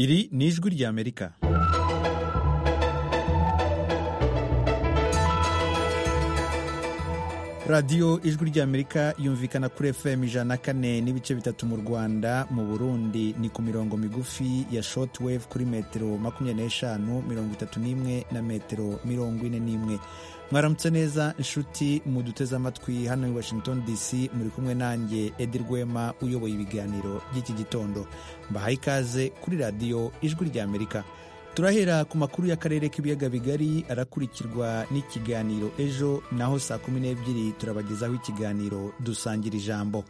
iri ni ijwi ry'amerika radiyo ijwi ry'amerika yumvikana kuri fm ijana na kane n'ibice bitatu mu rwanda mu burundi ni ku mirongo migufi ya shotwave kuri metero makumyabiri n'eshanu mirongo itatu n'imwe na metero mirongo ine n'imwe mwaramutse neza inshuti muduteze amatwi hano i washington dc muri kumwe nanjye edi rwema uyoboye ibiganiro by'iki gitondo mbahaye ikaze kuri radiyo ijwi ry'amerika turahera ku makuru y'akarere k'ibiyaga bigari arakurikirwa n'ikiganiro ejo naho saa kumi n'ebyiri turabagezaho ikiganiro dusangira ijambo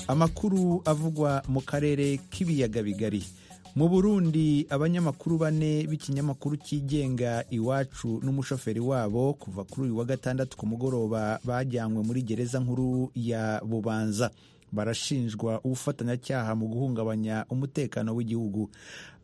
amakuru avugwa mu karere k'ibiyaga bigari mu burundi abanyamakuru bane b'ikinyamakuru cyigenga iwacu n'umushoferi wabo kuva kuri uyu wa gatandatu ku mugoroba bajyanywe muri gereza nkuru ya bubanza barashinjwa ubufatanyacyaha mu guhungabanya umutekano w'igihugu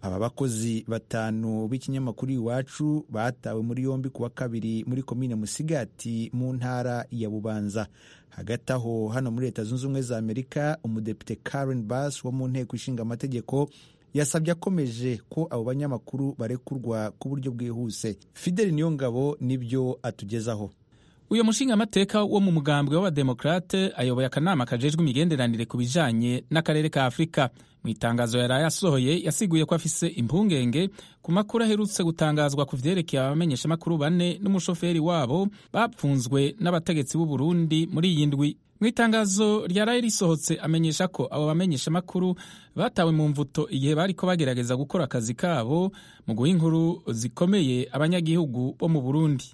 aba bakozi batanu b'ikinyamakuru iwacu batawe muri yombi ku wa kabiri muri komine musigati mu ntara ya bubanza hagati aho hano muri leta zunze ubumwe za amerika umudepite karen bass wo mu nteko ishinga amategeko yasabye akomeje ko abo banyamakuru barekurwa ku buryo bwihuse fideli niyongabo nibyo atugezaho uyu mushingamateka wo mu mugambwe w'abademokrate ayoboye akanama kajejwe imigenderanire ku bijanye n'akarere ka afurika mu itangazo yaraye asohoye yasiguye ko afise impungenge ku makuru aherutse gutangazwa ku vyerekeye abamenyeshamakuru bane n'umushoferi wabo bapfunzwe n'abategetsi b'u burundi muri iyi ndwi mu itangazo ryaraye risohotse amenyesha ko abo bamenyeshamakuru batawe mu mvuto igihe bariko bagerageza gukora akazi kabo mu guha inkuru zikomeye abanyagihugu bo mu burundi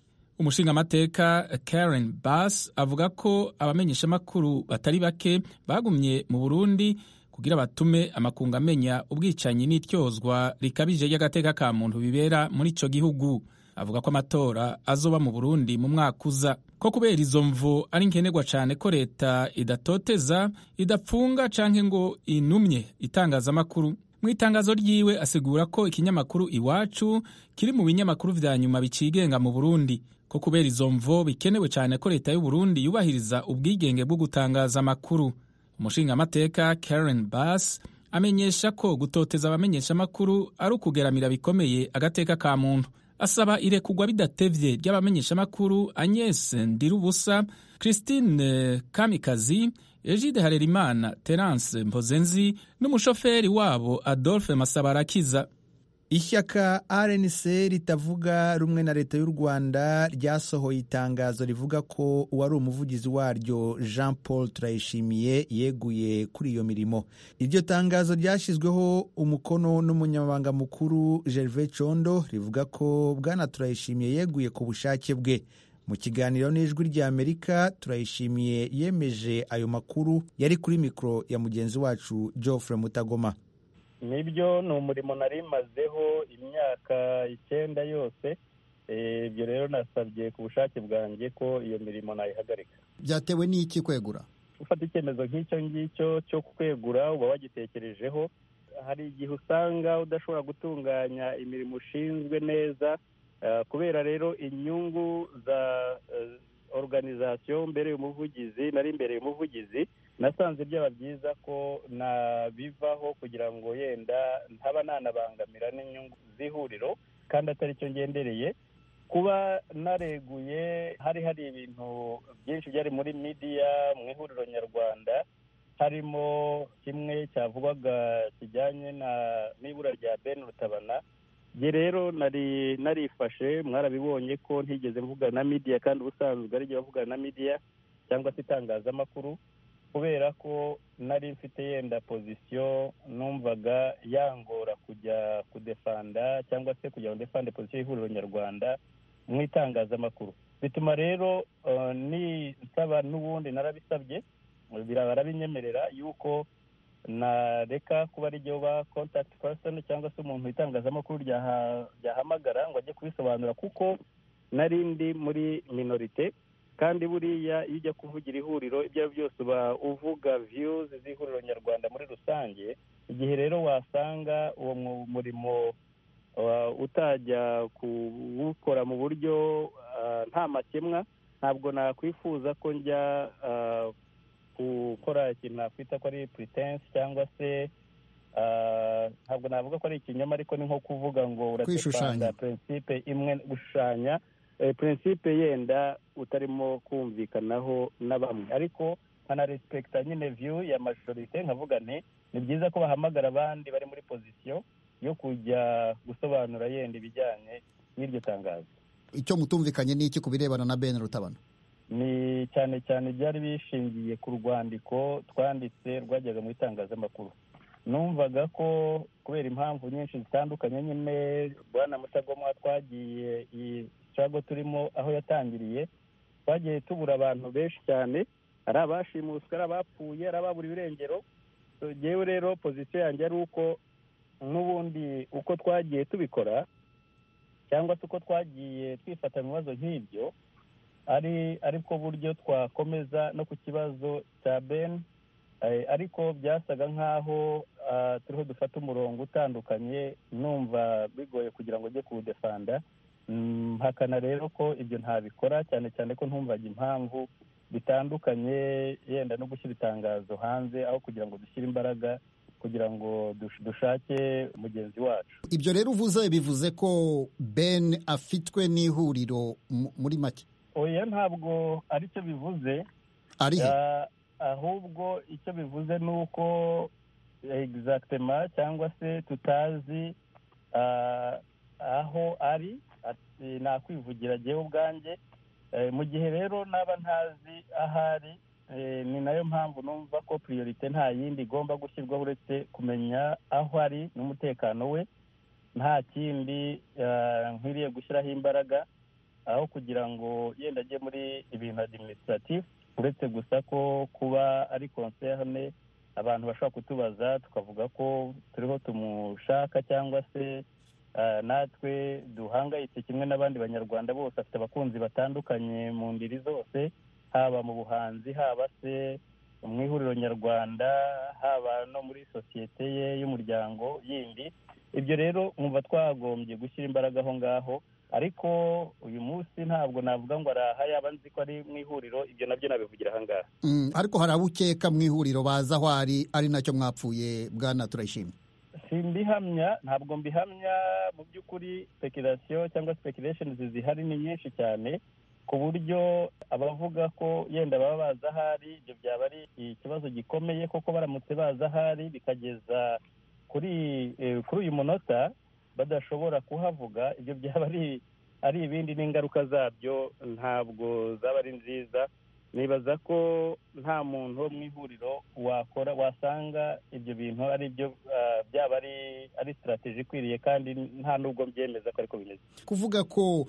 umushingamateka karen bass avuga ko abamenyeshamakuru batari bake bagumye mu burundi kugira batume amakungu amenya ubwicanyi n'ityozwa rikabije ry'agateka ka muntu bibera muri ico gihugu avuga ko amatora azoba mu burundi mu mwaka uza ko kubera izo mvu ari nkenerwa cyane ko leta idatoteza idapfunga canke ngo inumye itangazamakuru mu itangazo ryiwe asigura ko ikinyamakuru iwacu kiri mu binyamakuru vya nyuma bicigenga mu burundi ko kubera izo mvu bikenewe cyane ko leta y'u burundi yubahiriza ubwigenge bwo gutangaza amakuru umushingamateka karen bass amenyesha ko gutoteza abamenyeshamakuru ari ukugeramira bikomeye agateka ka muntu asaba irekugwa bidatevye ry'abamenyeshamakuru Agnes Ndirubusa, Christine Kamikazi, Egide Harerimana, Terence Mpozenzi n'umushoferi wabo Adolphe Masabarakiza. ishyaka rnc ritavuga rumwe na leta y'u rwanda ryasohoye itangazo rivuga ko uwari umuvugizi waryo jean paul turayishimiye yeguye kuri iyo mirimo iryo tangazo ryashyizweho umukono n'umunyamabanga mukuru gerve condo rivuga ko bwana turayishimiye yeguye ku bushake bwe mu kiganiro n'ijwi ry'amerika turayishimiye yemeje ayo makuru yari kuri mikoro ya mugenzi wacu geoffre mutagoma nibyo ni umurimo nari mazeho imyaka icyenda yose ibyo rero nasabye ku bushake bwanjye ko iyo mirimo nayihagarika byatewe n'iki kwegura ufata icyemezo nk'icyo ngicyo cyo kwegura uba wagitekerejeho hari igihe usanga udashobora gutunganya imirimo ushinzwe neza kubera rero inyungu za organizasiyo mbereye umuvugizi nari mbereye umuvugizi nasanze byaba byiza ko nabivaho kugira ngo yenda ntaba nanabangamira n'inyungu z'ihuriro kandi atari cyo ngendereye kuba nareguye hari hari ibintu byinshi byari muri midiya mu ihuriro nyarwanda harimo kimwe cyavugwaga kijyanye n'ibura rya ben rutabana ye rero nari narifashe mwarabibonye ko ntigeze mvugana na midiya kandi ubusanzwe ari igihe bavugana na midiya cyangwa se itangazamakuru kubera ko nari mfite yenda pozisiyo numvaga yangora kujya kudefanda cyangwa se kugira ngo defande pozisiyo y'ihuriro nyarwanda mu itangazamakuru bituma rero nisaba n'ubundi narabisabye barabinyemerera yuko nareka kuba ari ryo ba contact person cyangwa se umuntu itangazamakuru ryahamagara ngo ajye kubisobanura kuko nari ndi muri minorite kandi buriya iyo ujya kuvugira ihuriro ibyo ari byo byose uba uvuga viyuzi z'ihuriro nyarwanda muri rusange igihe rero wasanga uwo murimo utajya kuwukora mu buryo nta makemwa ntabwo nakwifuza ko njya ah, gukora ikintu nakwita ko ari pretense cyangwa se ah, ntabwo navuga ko ari ikinyoma ariko ni nko kuvuga ngo Kwishushanya. uratepanga prinsipe imwe gushushanya eh, prinsipe yenda utarimo kumvikanaho na bamwe ariko nkanarespekita nyine view ya majorite nkavuga nti ni byiza ko bahamagara abandi bari muri pozisiyo yo kujya gusobanura yenda ibijyanye n'iryo tangazo icyo mutumvikanye ni iki ku birebana na bene rutabana ni cyane cyane byari bishingiye ku rwandiko twanditse rwajyaga mu itangazamakuru numvaga ko kubera impamvu nyinshi zitandukanye nyine bwana mutagomwa twagiye iyi cyago turimo aho yatangiriye twagiye tubura abantu benshi cyane ari abashimuswe ari abapfuye ari ababura ibirengero So, jyewe rero pozisiyo yanjye ari uko n'ubundi uko twagiye tubikora cyangwa se uko twagiye twifata mu bibazo nk'ibyo ari ariko buryo twakomeza no ku kibazo cya ben eh, ariko byasaga nk'aho ah, turiho dufata umurongo utandukanye numva bigoye kugira ngo ujye kuwudefanda Mm, mpakana rero ko ibyo ntabikora cyane cyane ko ntumvaga impamvu bitandukanye yenda no gushyira itangazo hanze aho kugira ngo dushyire imbaraga kugira ngo dush- dushake mugenzi wacu ibyo rero uvuze bivuze ko bene afitwe n'ihuriro mu- muri make oya ntabwo aricyo bivuze ari he Ah, ahubwo icyo bivuze ni uko egizagitema cyangwa se tutazi ah, aho ari ati, nakwivugira jyewe ubwanjye Eh, mu gihe rero naba ntazi aho ari eh, ni nayo mpamvu numva ko priorite nta yindi igomba gushyirwaho uretse kumenya aho ari n'umutekano we nta kindi ah, nkwiriye gushyiraho imbaraga aho kugira ngo yenda ajye muri ibintu adiminisitiratifu uretse gusa ko kuba ari konserne abantu bashobora kutubaza tukavuga ko turiho tumushaka cyangwa se ah, natwe duhangayitse kimwe n'abandi banyarwanda bose afite abakunzi batandukanye mu ndiri zose haba mu buhanzi haba se mu ihuriro nyarwanda haba no muri sosiyete ye y'umuryango yindi ibyo rero mwumva twagombye gushyira imbaraga aho ngaho ariko uyu munsi ntabwo navuga ngo araha yaba nzi ko ari mu ihuriro ibyo nabyo nabivugira aha ngaha Mm, ariko hari abo ukeka mu ihuriro bazi aho ari ari nacyo mwapfuye bwana turayishimye simbihamya ntabwo mbihamya mu by'ukuri speculation cyangwa speculations zihari ni nyinshi cyane ku buryo abavuga ko yenda baba bazi ahari ibyo byaba ari ikibazo gikomeye kuko baramutse bazi ahari bikageza kuri eh, kuri uyu munota badashobora kuhavuga ibyo byaba ari ari ibindi n'ingaruka zabyo ntabwo zaba ari nziza nibaza ko nta muntu wo mu ihuriro wakora wasanga ibyo bintu ari byo ah, byaba ari ari sitarategi ikwiriye kandi nta n'ubwo mbyemeza ko ariko bimeze kuvuga ko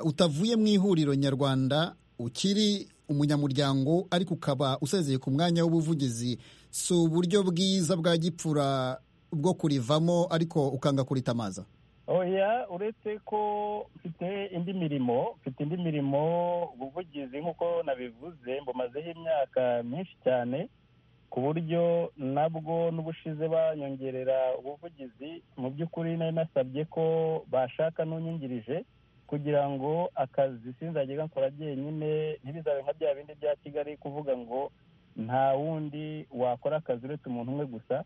utavuye mu ihuriro nyarwanda ukiri umunyamuryango ariko ukaba usezeye ku mwanya w'ubuvugizi si uburyo bwiza bwa gipfura bwo kurivamo ariko ukanga kuritamaza oya uretse ko mfite indi mirimo mfite indi mirimo ubuvugizi nk'uko nabivuze mbumazeho imyaka myinshi cyane ku buryo nabwo n'ubushize banyongerera ubuvugizi mu by'ukuri nari nasabye ko bashaka n'unyungirije kugira ngo akazi sinzajya nkora jyenyine ntibizabe nka bya bindi bya kigali kuvuga ngo nta wundi wakora akazi uretse umuntu umwe gusa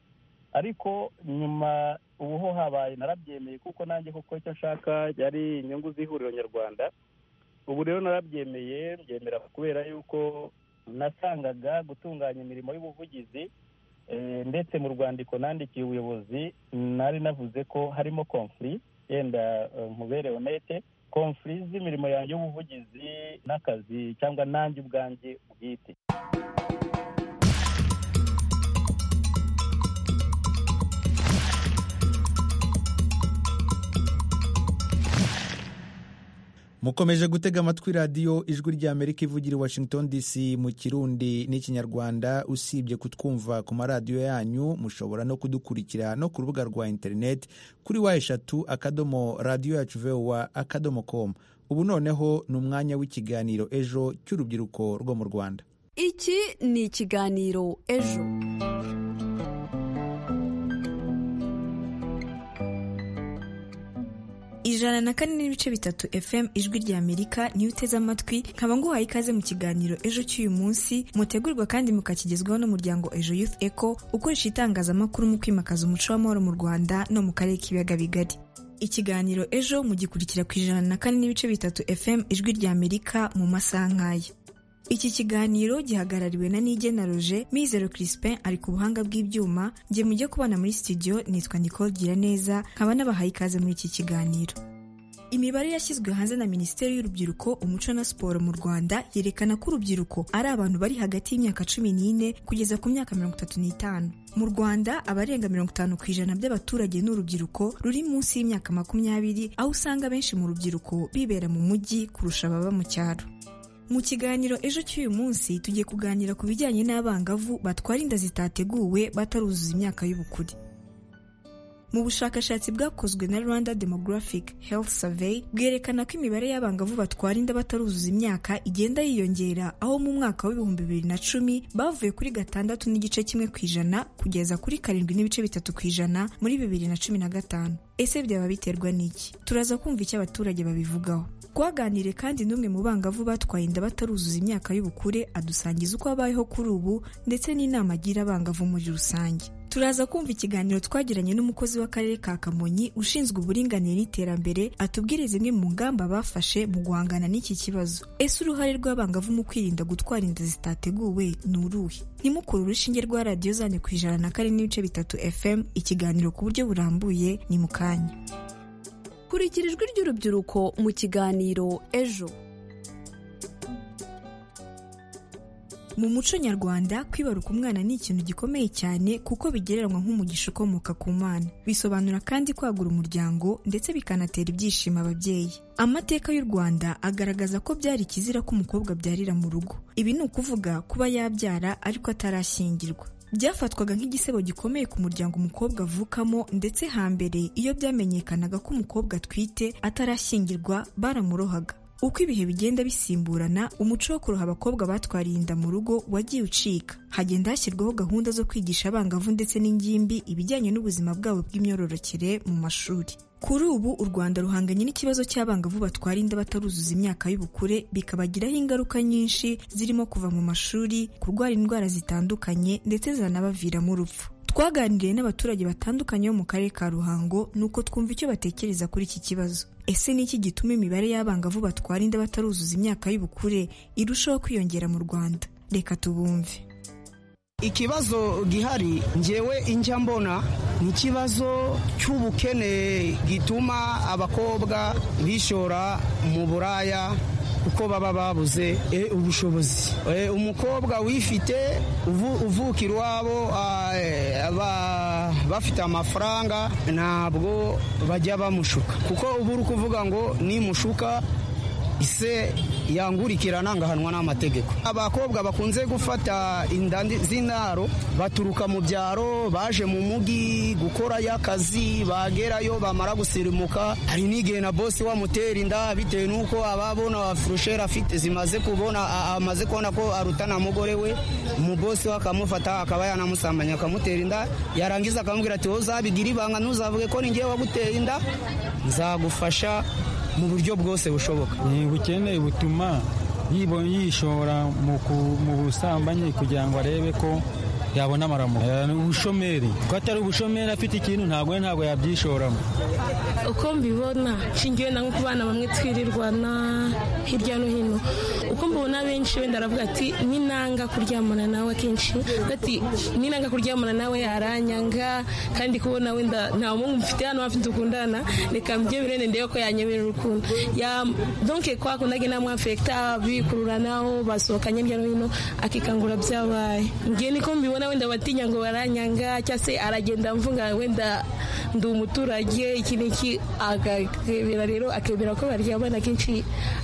ariko nyuma ubu ho habaye narabyemeye kuko nanjye kuko icyo nshaka yari inyungu z'ihuriro nyarwanda ubu rero narabyemeye mbyemera kubera yuko nasangaga gutunganya imirimo y'ubuvugizi eh, ndetse mu rwandiko nandikiye ubuyobozi nari navuze ko harimo konfuri yenda eh, nkubere honete konfuri z'imirimo yanjye y'ubuvugizi n'akazi cyangwa nanjye ubwanjye bwite mukomeje gutega amatwi radiyo ijwi ry'amerika ivugira i washington dc mu kirundi n'ikinyarwanda usibye kutwumva ku maradiyo yanyu mushobora no kudukurikira no ku rubuga rwa interineti kuri wa eshatu akadomo radiyo yacu vowa akadomo komu ubu noneho ni umwanya w'ikiganiro ejo cy'urubyiruko rwo mu rwanda iki ni ikiganiro ejo ijana na kane n'ibice bitatu fm ijwi rya amerika niyo uteze amatwi nkaba nguhaye ikaze mu kiganiro ejo cy'uyu munsi mutegurwa kandi mukakigezwaho n'umuryango ejo youth eco ukoresha itangazamakuru mu kwimakaza umuco w'amahoro mu rwanda no mu karere k'ibiyaga bigari ikiganiro ejo mugikurikira ku ijana na kane n'ibice bitatu fm ijwi rya amerika mu masaha nk'aya iki kiganiro gihagarariwe na nigena roje mizero crispin ari ku buhanga bw'ibyuma njye mujye kubana muri studio nitwa nicole giraneza nkaba nabahaye ikaze muri iki kiganiro imibare yashyizwe hanze na minisiteri y'urubyiruko umuco na siporo mu rwanda yerekana ko urubyiruko ari abantu bari hagati y'imyaka cumi n'ine kugeza ku myaka mirongo itatu n'itanu mu rwanda abarenga mirongo itanu ku ijana by'abaturage ni urubyiruko ruri munsi y'imyaka makumyabiri aho usanga benshi mu rubyiruko bibera mu mujyi kurusha ababa mu cyaro mu kiganiro ejo cy'uyu munsi tugiye kuganira ku bijyanye n'abangavu batwara inda zitateguwe bataruzuza imyaka y'ubukure mu bushakashatsi bwakozwe na rwanda demographic health survey bwerekana ko imibare y'abangavu batwara inda bataruzuza imyaka igenda yiyongera aho mu mwaka w'ibihumbi bibiri na cumi bavuye kuri gatandatu n'igice kimwe ku ijana kugeza kuri karindwi n'ibice bitatu ku ijana muri bibiri na cumi na gatanu ese byaba biterwa n'iki turaza kumva icyo abaturage babivugaho twaganire kandi n'umwe mu bangavu batwaye inda bataruzuza imyaka y'ubukure adusangiza uko abayeho kuri ubu ndetse n'inama agira abangavu muri rusange turaza kumva ikiganiro twagiranye n'umukozi w'akarere ka kamonyi ushinzwe uburinganire n'iterambere atubwire zimwe mu ngamba bafashe mu guhangana n'iki kibazo ese uruhare rw'abangavu mu kwirinda gutwara inda zitateguwe ni uruhe ntimukure urushinge rwa radiyo zane ku ijana na kane n'ibice bitatu fm ikiganiro ku buryo burambuye ni mu kanya kurikira ijwi ry'urubyiruko mu kiganiro ejo Mu muco nyarwanda kwibaruka umwana ni ikintu gikomeye cyane kuko bigereranywa nk'umugisha ukomoka ku mana bisobanura kandi kwagura umuryango ndetse bikanatera ibyishimo ababyeyi amateka y'u rwanda agaragaza ko byari ikizira ko umukobwa abyarira mu rugo ibi ni ukuvuga kuba yabyara ariko atarashyingirwa byafatwaga nk'igisebo gikomeye ku muryango umukobwa avukamo ndetse hambere iyo byamenyekanaga ko umukobwa atwite atarashyingirwa baramurohaga uko ibihe bigenda bisimburana umuco wo kuroha abakobwa batwariye inda mu rugo wagiye ucika hagenda hashyirwaho gahunda zo kwigisha abangavu ndetse n'ingimbi ibijyanye n'ubuzima bwabo bw'imyororokere mu mashuri kuri ubu u rwanda ruhanganye n'ikibazo cy'abangavu batwara inda bataruzuza imyaka y'ubukure bikabagiraho ingaruka nyinshi zirimo kuva mu mashuri kurwara indwara zitandukanye ndetse zanabaviramo urupfu twaganiriye n'abaturage batandukanye bo mu karere ka ruhango nuko twumva icyo batekereza kuri iki kibazo ese ni iki gituma imibare y'abangavu batwara inda bataruzuza imyaka y'ubukure irushaho kwiyongera mu rwanda reka tubumve ikibazo gihari njyewe injya mbona ni ikibazo cy'ubukene gituma abakobwa bishora mu buraya kuko baba babuze ubushobozi umukobwa wifite uvuka iwabo bafite amafaranga ntabwo bajya bamushuka kuko uba uri kuvuga ngo nimushuka ise yangurikirana ngahanwa n'amategeko abakobwa bakunze gufata inda z'indaro baturuka mu byaro baje mu mugi gukorayo akazi bagerayo bamara gusirimuka hari n'igihe na bosi wamutera inda bitewe n'uko ababona furusheri afite zimaze kubona amaze kubona ko arutana mugore we umubosi we akamufata akaba yanamusambanya akamutera inda yarangiza akamubwira ati wowe uzabigira ibanga ntuzavuge ko ni ngewe waguteye inda nzagufasha mu buryo bwose bushoboka ni ubukene butuma yishora mu busambanyi kugira ngo arebe ko yabona amaramuko ni ubushomeri ko atari ubushomeri afite ikintu ntabwo ntabwo yabyishoramo uko mbibona nshingiye na nko ku bana bamwe twirirwana hirya no hino uko mbibona benshi wenda aravuga ati n'inanga kuryamana nawe kenshi ati n'inanga kuryamana nawe yaranyanga kandi kubona wenda nta muhungu mfite hano afite ukundana reka mbye birene ndebe ko yanyemerera urukundo ya donke kwa kundage na mwafekta bikururanaho basohokanye hirya no hino akikangura byabaye ngiye niko mbibona mbona wenda batinya ngo baranyanga cyangwa se aragenda mvuga wenda ndi umuturage iki n'iki agakebera rero akemera ko baryamana kenshi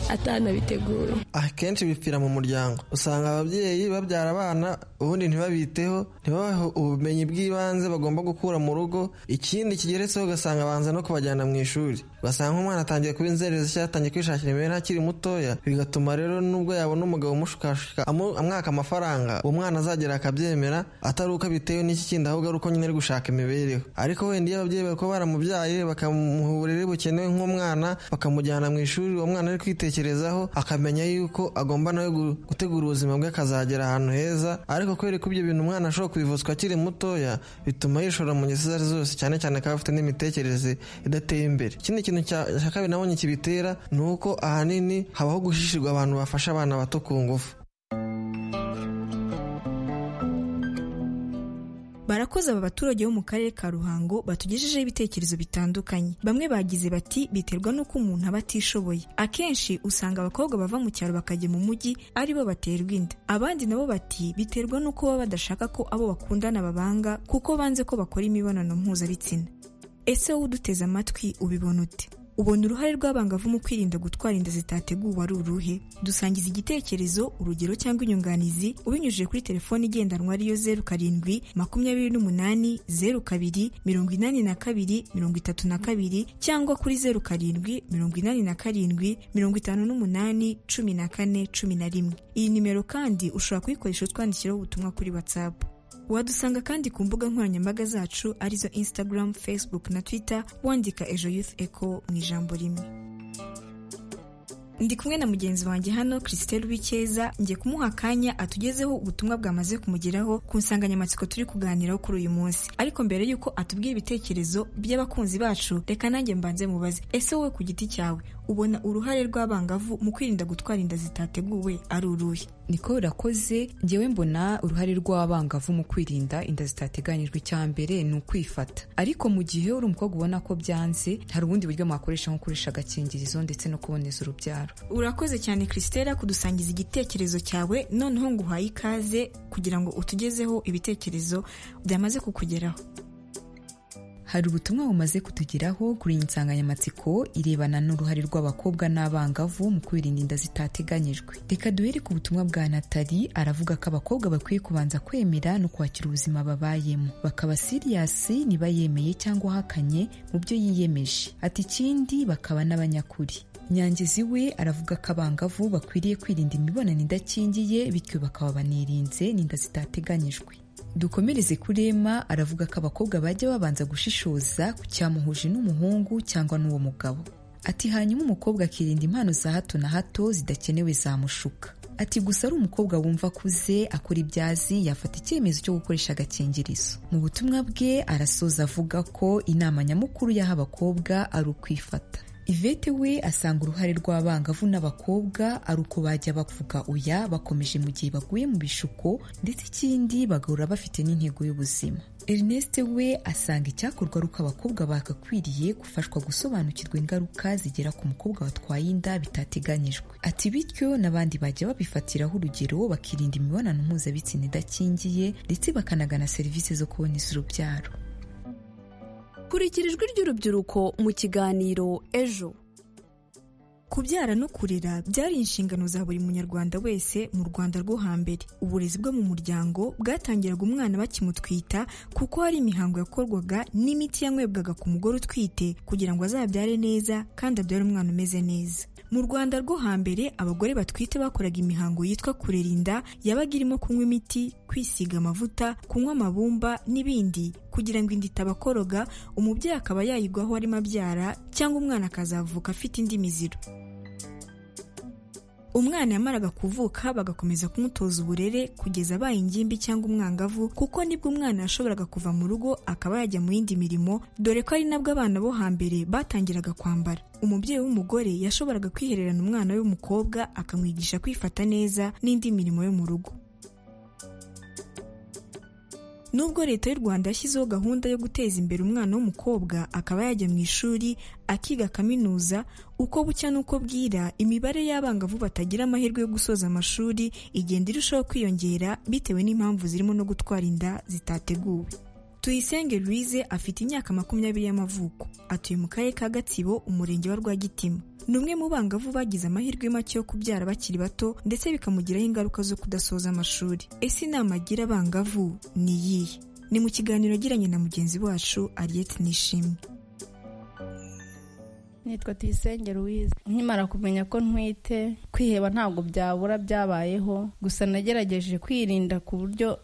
atanabitegura akenshi bipfira mu muryango usanga ababyeyi babyara abana ubundi ntibabiteho ntibabahe ubumenyi bw'ibanze bagomba gukura mu rugo ikindi kigeretseho ugasanga banza no kubajyana mu ishuri ugasanga nk'umwana atangiye kuba inzererezi cyangwa atangiye kwishakira imibereho akiri mutoya bigatuma rero nubwo yabona umugabo umushukashuka amwaka amafaranga uwo mwana azagera akabyemera atari uko abitewe n'iki kindi ahubwo ari uko nyine ari gushaka imibereho ariko wenda iyo ababyeyi bari kuba baramubyaye bakamuha uburere bukenewe nk'umwana bakamujyana mu ishuri uwo mwana ari kwitekerezaho akamenya yuko agomba nawe gutegura ubuzima bwe akazagera ahantu heza ariko kubera ko ibyo bintu umwana ashobora kubivuzwa akiri mutoya bituma yishora mu ngeso izo ari zose cyane cyane akaba afite n'imitekerereze idateye imbere ikindi kintu cya kabiri nabonye kibitera ni uko ahanini habaho gushishirwa abantu bafasha abana bato ku ngufu barakoze aba baturage bo mu karere ka ruhango batugejejeho ibitekerezo bitandukanye bamwe bagize bati biterwa n'uko umuntu aba atishoboye akenshi usanga abakobwa bava mu cyaro bakajya mu mujyi ari bo baterwa inda abandi nabo bati biterwa n'uko baba badashaka ko abo bakundana babanga kuko banze ko bakora imibonano mpuzabitsina ese wowe uduteze amatwi ubibona ute ubona uruhare rw'abangavu mu kwirinda gutwara inda zitateguwe ari uruhe dusangiza igitekerezo urugero cyangwa inyunganizi ubinyujije kuri telefone igendanwa ariyo zeru karindwi makumyabiri n'umunani zeru kabiri mirongo inani na kabiri mirongo itatu na kabiri cyangwa kuri zeru karindwi mirongo inani na karindwi mirongo itanu n'umunani cumi na kane cumi na rimwe iyi nimero kandi ushobora kuyikoresha utwandikiraho ubutumwa kuri watsapu wadusanga kandi ku mbuga nkoranyambaga zacu arizo instagram facebook na twitter wandika ejo youth eco mu ijambo rimwe ndi kumwe na mugenzi wanjye hano christelle wikeza ngiye kumuha akanya atugezeho ubutumwa bwamaze kumugeraho ku nsanganyamatsiko turi kuganiraho kuri uyu munsi ariko mbere y'uko atubwira ibitekerezo by'abakunzi bacu reka nanjye mbanze mubaze ese wowe ku giti cyawe ubona uruhare rw'abangavu mu kwirinda gutwara inda zitateguwe ari uruhe niko urakoze ngewe mbona uruhare rw'abangavu mu kwirinda inda zitateganyijwe icya mbere ni ukwifata ariko mu gihe uri umukobwa ubona ko byanze hari ubundi buryo mwakoresha nko kurisha agakingirizo ndetse no kuboneza urubyaro urakoze cyane christella kudusangiza igitekerezo cyawe noneho ngo uhaye ikaze kugira ngo utugezeho ibitekerezo byamaze kukugeraho hari ubutumwa bumaze kutugeraho kuri iyi nsanganyamatsiko irebana n'uruhare rw'abakobwa n'abangavu mu kwirinda inda zitateganyijwe reka duhere ku butumwa bwa natali aravuga ko abakobwa bakwiye kubanza kwemera no kwakira ubuzima babayemo bakaba siriyasi niba yemeye cyangwa ahakanye mu byo yiyemeje ati ikindi bakaba n'abanyakuri nyangizi we aravuga ko abangavu bakwiriye kwirinda imibonano idakingiye bityo bakaba banirinze n'inda zitateganyijwe dukomereze kurema aravuga ko abakobwa bajya babanza gushishoza ku cyamuhuje n'umuhungu cyangwa n'uwo mugabo ati hanyuma umukobwa akirinda impano za hato na hato zidakenewe zamushuka ati gusa ari umukobwa wumva akuze akora ibyazi yafata icyemezo cyo gukoresha agakingirizo mu butumwa bwe arasoza avuga ko inama nyamukuru y'aho abakobwa ari ukwifata ivete we asanga uruhare rw'abangavu n'abakobwa ari uko bajya bavuga oya bakomeje mu gihe baguye mu bishuko ndetse ikindi bagahora bafite n'intego y'ubuzima ernest we asanga icyakorwa ari uko abakobwa bagakwiriye gufashwa gusobanukirwa ingaruka zigera ku mukobwa watwaye inda bitateganyijwe ati bityo n'abandi bajya babifatiraho urugero bakirinda imibonano mpuzabitsina idakingiye ndetse bakanagana serivisi zo kuboneza urubyaro kurikira ijwi ry'urubyiruko mu kiganiro ejo kubyara no kurera byari inshingano za buri munyarwanda wese mu rwanda rwo hambere uburezi bwo mu muryango bwatangiraga umwana bakimutwita kuko hari imihango yakorwaga n'imiti yanywebwaga ku mugore utwite kugira ngo azabyare neza kandi abyare umwana umeze neza mu rwanda rwo hambere abagore batwite bakoraga imihango yitwa kurera inda yabaga irimo kunywa imiti kwisiga amavuta kunywa amabumba n'ibindi kugira ngo inda itabakoroga umubyeyi akaba yayigwaho arimo abyara cyangwa umwana akazavuka afite indi miziro umwana yamaraga kuvuka bagakomeza kumutoza uburere kugeza abaye ingimbi cyangwa umwangavu kuko nibwo umwana yashoboraga kuva mu rugo akaba yajya mu yindi mirimo dore ko ari nabwo abana bo hambere batangiraga kwambara umubyeyi w'umugore yashoboraga kwihererana umwana w'umukobwa akamwigisha kwifata neza n'indi mirimo yo mu rugo nubwo leta y'u rwanda yashyizeho gahunda yo guteza imbere umwana w'umukobwa akaba yajya mu ishuri akiga kaminuza uko bucya n'uko bwira imibare y'abangavu batagira amahirwe yo gusoza amashuri igenda irushaho kwiyongera bitewe n'impamvu zirimo no gutwara inda zitateguwe tuyisenge louise afite imyaka makumyabiri y'amavuko atuye mu karere ka gatsibo umurenge wa rwagitima ni umwe mu bangavu bagize amahirwe make yo kubyara bakiri bato ndetse bikamugiraho ingaruka zo kudasoza amashuri ese inama agira abangavu ni iyihe ni mu kiganiro agiranye na mugenzi wacu ariyeti nishimwe nitwa tuyisenge louise nkimara kumenya ko ntwite kwiheba ntabwo byabura byabayeho gusa nagerageje kwirinda ku buryo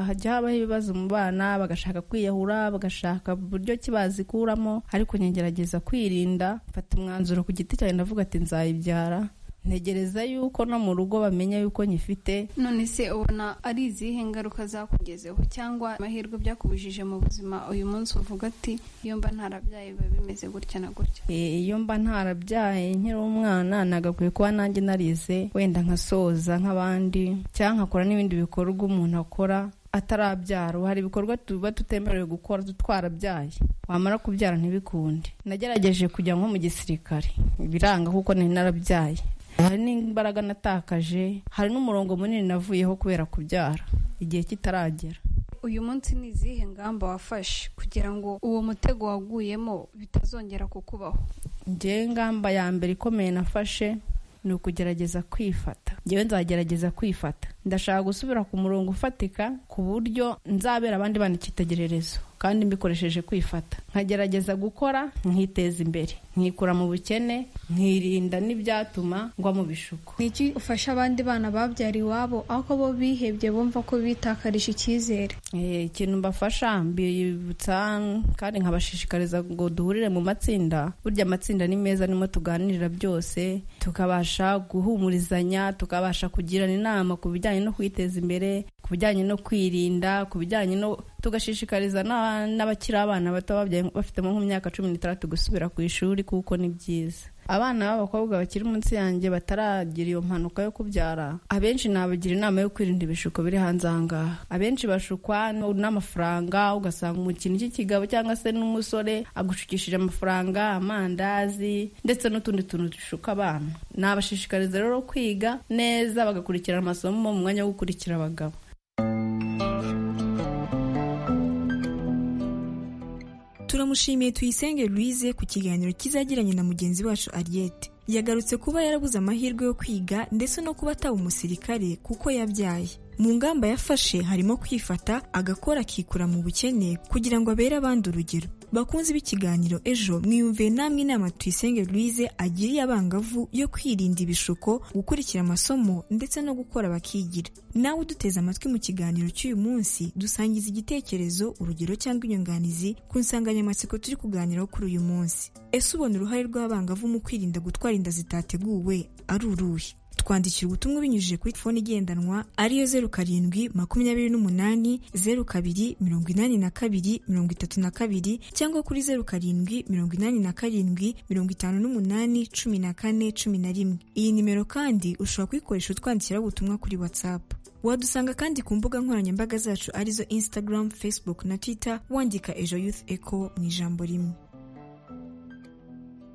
hajya habaho ibibazo mu bana bagashaka kwiyahura bagashaka buryo ki bazikuramo ariko ngegerageza kwirinda mfata umwanzuro ku giti cyanjye ndavuga ati nzayibyara ntegereza yuko no mu rugo bamenya yuko nyifite none se ubona ari izihe ngaruka zakugezeho cyangwa amahirwe byakubujije mu buzima uyu munsi uvuga ati iyo mba ntarabyaye biba bimeze gutya na gutya iyo mba ntarabyaye nkiri umwana nagakwiye kuba nanjye narize wenda nkasoza nk'abandi cyangwa nkakora n'ibindi bikorwa umuntu akora atarabyara ubu hari ibikorwa tuba tutemerewe gukora twarabyaye wamara kubyara ntibikunde nagerageje kujya nko mu gisirikare biranga kuko nari narabyaye hari n'imbaraga natakaje hari n'umurongo munini navuyeho kubera kubyara igihe kitaragera uyu munsi ni izihe ngamba wafashe kugira ngo uwo mutego waguyemo bitazongera kukubaho ngewe ngamba ya mbere ikomeye nafashe ni ukugerageza kwifata ngewe nzagerageza kwifata ndashaka gusubira ku murongo ufatika ku buryo nzabera abandi bana icyitegererezo kandi mbikoresheje kwifata nkagerageza gukora nkiteza imbere nkikura mu bukene nkirinda n'ibyatuma ngwa mu bishuko niki ufasha abandi bana babyara iwabo aho bo bihebye bumva ko bitakarije icyizere ikintu mbafasha mbibutsa kandi nkabashishikariza ngo duhurire mu matsinda burya amatsinda ni meza nimo tuganirira byose tukabasha guhumurizanya tukabasha kugirana inama ku bijyanye no kwiteza imbere ku bijyanye no kwirinda ku bijyanye no tugashishikariza n'abakiri abana bato babyaye bafitemo nk'imyaka cumi n'itandatu gusubira ku ishuri kuko ni byiza abana b'abakobwa bakiri munsi yanjye bataragira iyo mpanuka yo kubyara abenshi nabagira inama yo kwirinda ibishuko biri hanze aha ngaha abenshi bashukwa n'amafaranga ugasanga umukino cy'ikigabo cyangwa se n'umusore agushukishije amafaranga amandazi ndetse n'utundi tuntu dushuka abana nabashishikariza rero kwiga neza bagakurikirana amasomo mu mwanya wo gukurikira abagabo turamushimiye tuyisenge Louise ku kiganiro kizagiranye na mugenzi wacu Ariette yagarutse kuba yarabuze amahirwe yo kwiga ndetse no kuba ataba umusirikare kuko yabyaye mu ngamba yafashe harimo kwifata agakora akikura mu bukene kugira ngo abere abandi urugero bakunze b'ikiganiro ejo mwiyumviye namwe inama tuyisenge Louise agiriye abangavu yo kwirinda ibishuko gukurikira amasomo ndetse no gukora bakigira nawe uduteze amatwi mu kiganiro cy'uyu munsi dusangiza igitekerezo urugero cyangwa inyunganizi ku nsanganyamatsiko turi kuganiraho kuri uyu munsi ese ubona uruhare rw'abangavu mu kwirinda gutwara inda zitateguwe ari uruhe twandikira ubutumwa binyujije kuri telefone igendanwa ariyo zeru karindwi makumyabiri n'umunani zeru kabiri mirongo inani na kabiri mirongo itatu na kabiri cyangwa kuri zeru karindwi mirongo inani na karindwi mirongo itanu n'umunani cumi na kane cumi na rimwe iyi nimero kandi ushobora kuyikoresha utwandikiraho ubutumwa kuri watsapu wadusanga kandi ku mbuga nkoranyambaga zacu arizo instagram facebook na twitter wandika ejo youth echo mu ijambo rimwe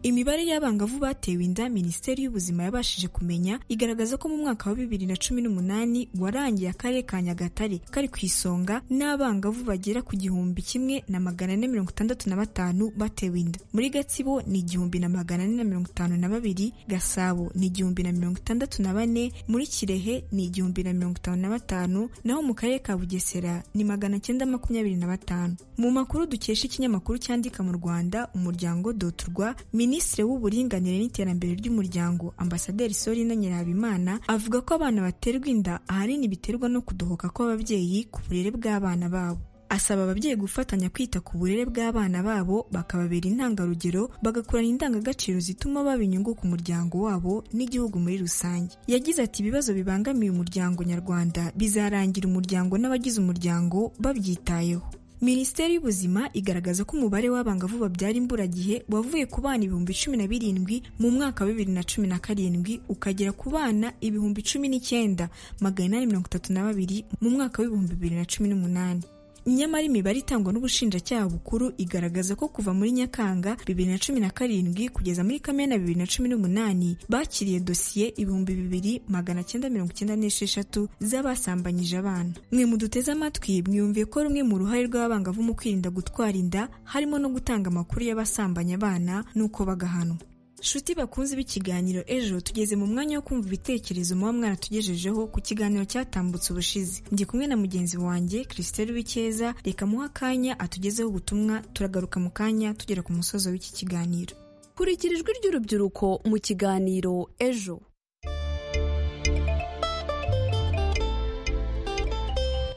imibare y'abangavu batewe inda minisiteri y'ubuzima yabashije kumenya igaragaza ko mu mwaka wa bibiri na cumi n'umunani warangiye akarere ka nyagatare kari ku isonga n'abangavu bagera ku gihumbi kimwe na magana ane mirongo itandatu na batanu batewe inda muri gatsibo ni igihumbi na magana ane na mirongo itanu na babiri gasabo ni igihumbi na mirongo itandatu na bane muri kirehe ni igihumbi na mirongo itanu na batanu naho mu karere ka bugesera ni magana cyenda makumyabiri na batanu mu makuru dukesha ikinyamakuru cyandika mu rwanda umuryango doturwa minisitiri w'uburinganire n'iterambere ry'umuryango ambasaderi sorina nyirahabimana avuga ko abana baterwa inda ahanini biterwa no kudohoka kw'ababyeyi ku burere bw'abana babo asaba ababyeyi gufatanya kwita ku burere bw'abana babo bakababera intangarugero bagakurana indangagaciro zituma baba inyungu ku muryango wabo n'igihugu muri rusange yagize ati ibibazo bibangamiye umuryango nyarwanda bizarangira umuryango n'abagize umuryango babyitayeho minisiteri y'ubuzima igaragaza ko umubare w'abangavu babyara imburagihe wavuye ku bana ibihumbi cumi na birindwi mu mwaka wa bibiri na cumi na karindwi ukagera ku bana ibihumbi cumi n'icyenda magana inani mirongo itatu na babiri mu mwaka w'ibihumbi bibiri na cumi n'umunani nyamara imibare itangwa n'ubushinjacyaha bukuru igaragaza ko kuva muri nyakanga bibiri na cumi na karindwi kugeza muri kamena bibiri na cumi n'umunani bakiriye dosiye ibihumbi bibiri magana cyenda mirongo icyenda n'esheshatu z'abasambanyije abana mwe muduteze amatwi mwiyumviye ko rumwe mu ruhare rw'abangavu mu kwirinda gutwara inda harimo no gutanga amakuru y'abasambanya abana n'uko bagahanwa shuti bakunze b'ikiganiro ejo tugeze mu mwanya wo kumva ibitekerezo muba mwaratugejejeho ku kiganiro cyatambutse ubushize ndi kumwe na mugenzi wanjye christelle wikeza reka muhe akanya atugezeho ubutumwa turagaruka mu kanya tugera ku musozo w'iki kiganiro kurikira ijwi ry'urubyiruko mu kiganiro ejo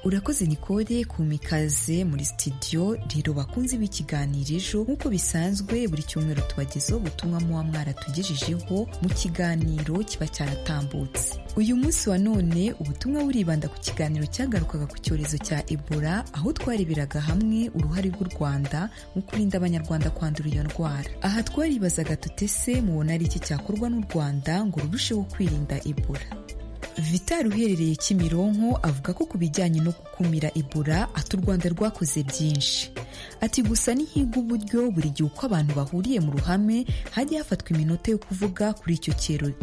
urakoze nikode kuma ikaze muri sitidiyo rero bakunze b'ikiganiro ejo nk'uko bisanzwe buri cyumweru tubagezaho ubutumwa muba mwaratugejejeho mu kiganiro kiba cyaratambutse uyu munsi wa none ubutumwa buribanda ku kiganiro cyagarukaga ku cyorezo cya ebola aho twareberaga hamwe uruhare rw'u rwanda mu kurinda abanyarwanda kwandura iyo ndwara aha twaribazaga tutese mubona ari iki cyakorwa n'u rwanda ngo rurusheho kwirinda ebola vital uherereye kimironko avuga ko ku bijyanye no gukumira ibura ati u rwanda rwakoze byinshi ati gusa ntihiga uburyo buri gihe uko abantu bahuriye mu ruhame hajya hafatwa iminota yo kuvuga kuri icyo kirori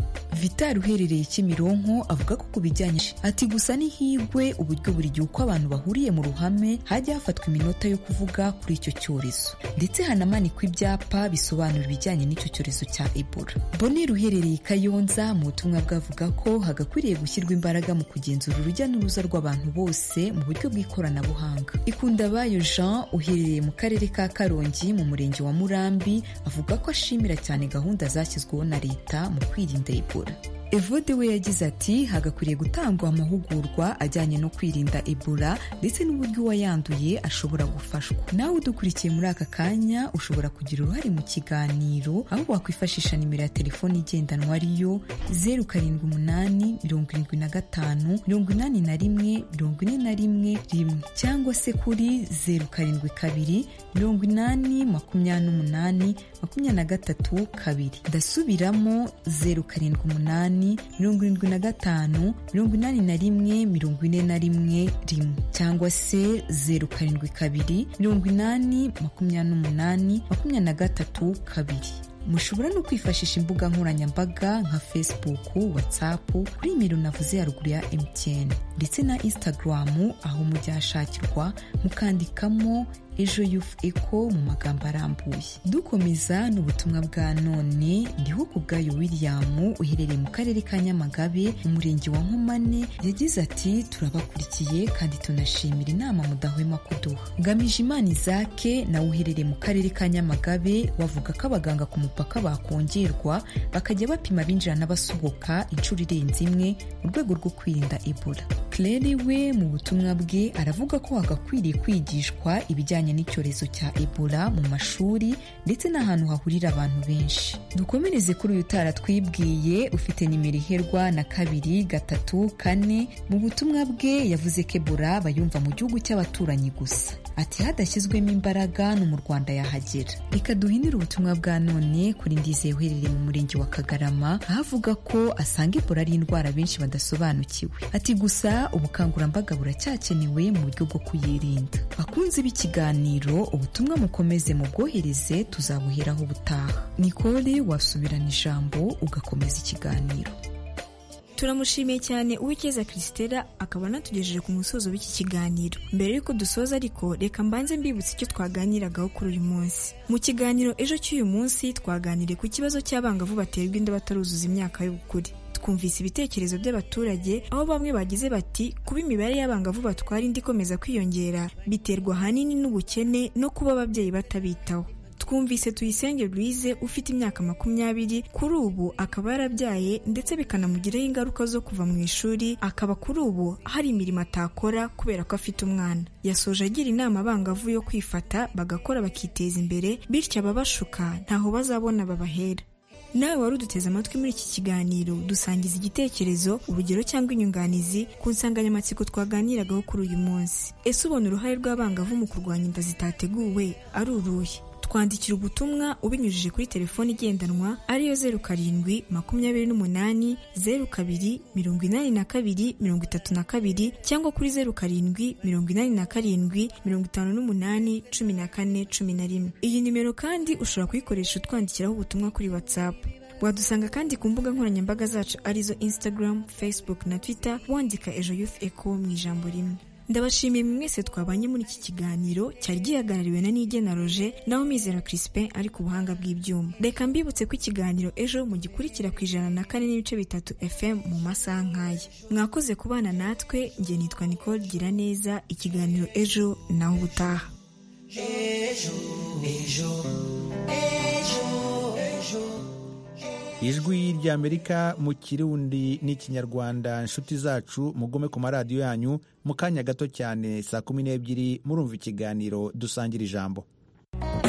vital uherereye kimironko avuga ko ku bijyanye ati gusa ntihigwe uburyo buri gihe uko abantu bahuriye mu ruhame hajya hafatwa iminota yo kuvuga kuri icyo cyorezo ndetse hanamanikwa ibyapa bisobanura ibijyanye n'icyo cyorezo cya ebola bonera uherereye i kayonza mu butumwa bwavuga ko hagakwiriye gushyirwa imbaraga mu kugenzura urujya n'uruza rw'abantu bose mu buryo bw'ikoranabuhanga ikundabayo jean uherereye mu karere ka karongi mu murenge wa murambi avuga ko ashimira cyane gahunda zashyizweho na leta mu kwirinda ebola evode we yagize ati hagakwiriye gutangwa amahugurwa ajyanye no kwirinda ebola ndetse n'uburyo uwayanduye ashobora gufashwa nawe udukurikiye muri aka kanya ushobora kugira uruhare mu kiganiro aho wakwifashisha nimero ya telefone igendanwa ariyo zeru karindwi umunani mirongo irindwi na gatanu mirongo inani na rimwe mirongo ine na rimwe rimwe cyangwa se kuri zeru karindwi kabiri mirongo inani makumyabiri n'umunani makumyabiri na gatatu kabiri ndasubiramo zeru karindwi umunani mirongo irindwi na gatanu mirongo inani na rimwe mirongo ine na rimwe rimwe cyangwa se zeru karindwi kabiri mirongo inani makumyabiri n'umunani makumyabiri na gatatu kabiri mushobora no kwifashisha imbuga nkoranyambaga nka facebook whatsapp kuri nimero navuze haruguru ya mtn ndetse na instagram aho mujya hashakirwa mukandikamo ejo yufu eko mu magambo arambuye dukomeza n'ubutumwa bwa none ndiho ku bwayo william uherereye mu karere ka nyamagabe umurenge wa nkomane yagize ati turabakurikiye kandi tunashimira inama mudahwema kuduha ngamije imana izake nawe uherereye mu karere ka nyamagabe wavuga ko abaganga ku mupaka bakongerwa bakajya bapima abinjira n'abasohoka inshuro irenze imwe mu rwego rwo kwirinda ebola claire we mu butumwa bwe aravuga ko hagakwiriye kwigishwa ibijyanye n'icyorezo cya ebola mu mashuri ndetse n'ahantu hahurira abantu benshi dukomereze kuri uyu twibwiye ufite nimero iherwa na kabiri gatatu kane mu butumwa bwe yavuze ko ebola bayumva mu gihugu cy'abaturanyi gusa ati hadashyizwemo imbaraga no mu rwanda yahagera reka duhinire ubutumwa bwa none kuri ndize uherereye mu murenge wa kagarama aho avuga ko asanga ebola ari indwara benshi badasobanukiwe ati gusa ubukangurambaga buracyakenewe mu buryo bwo kuyirinda bakunze b'ikiganiro ikiganiro ubutumwa mukomeze mu bwohereze tuzabuheraho ubutaha nikore wasubirana ijambo ugakomeza ikiganiro turamushimiye cyane uwikeza christella akaba anatugejeje ku musozo w'iki kiganiro mbere y'uko dusoza ariko reka mbanze mbibutse icyo twaganiragaho kuri uyu munsi mu kiganiro ejo cy'uyu munsi twaganiriye ku kibazo cy'abangavu baterwa inda bataruzuza imyaka y'ubukure twumvise ibitekerezo by'abaturage aho bamwe bagize bati kuba imibare y'abangavu batwara indi ikomeza kwiyongera biterwa ahanini n'ubukene no kuba ababyeyi batabitaho twumvise tuyisenge Louise ufite imyaka makumyabiri kuri ubu akaba yarabyaye ndetse bikanamugiraho ingaruka zo kuva mu ishuri akaba kuri ubu hari imirimo atakora kubera ko afite umwana yasoje agira inama abangavu yo kwifata bagakora bakiteza imbere bityo ababashuka ntaho bazabona babahera nawe wari uduteze amatwi muri iki kiganiro dusangiza igitekerezo urugero cyangwa inyunganizi ku nsanganyamatsiko twaganiragaho kuri uyu munsi ese ubona uruhare rw'abangavu mu kurwanya inda zitateguwe ari uruhe twandikira ubutumwa ubinyujije kuri telefoni igendanwa ariyo zeru karindwi makumyabiri n'umunani zeru kabiri mirongo inani na kabiri mirongo itatu na kabiri cyangwa kuri zeru karindwi mirongo inani na karindwi mirongo itanu n'umunani cumi na kane cumi na rimwe iyi nimero kandi ushobora kuyikoresha utwandikiraho ubutumwa kuri watsapu wadusanga kandi ku mbuga nkoranyambaga zacu arizo instagram facebook na twitter wandika ejo youth echo mu ijambo rimwe ndabashimiye mwe mwese twabanye muri iki kiganiro cyari gihagarariwe na nigena roje nawe mizero crispin ari ku buhanga bw'ibyuma reka mbibutse ko ikiganiro ejo mugikurikira ku ijana na kane n'ibice bitatu fm mu masaha nk'aya mwakoze kubana natwe njye nitwa nicole gira neza ikiganiro ejo nawe ubutaha ijwi ry'amerika mu kirundi n'ikinyarwanda inshuti zacu mugome ku maradiyo yanyu mu kanya gato cyane saa kumi n'ebyiri murumva ikiganiro dusangira ijambo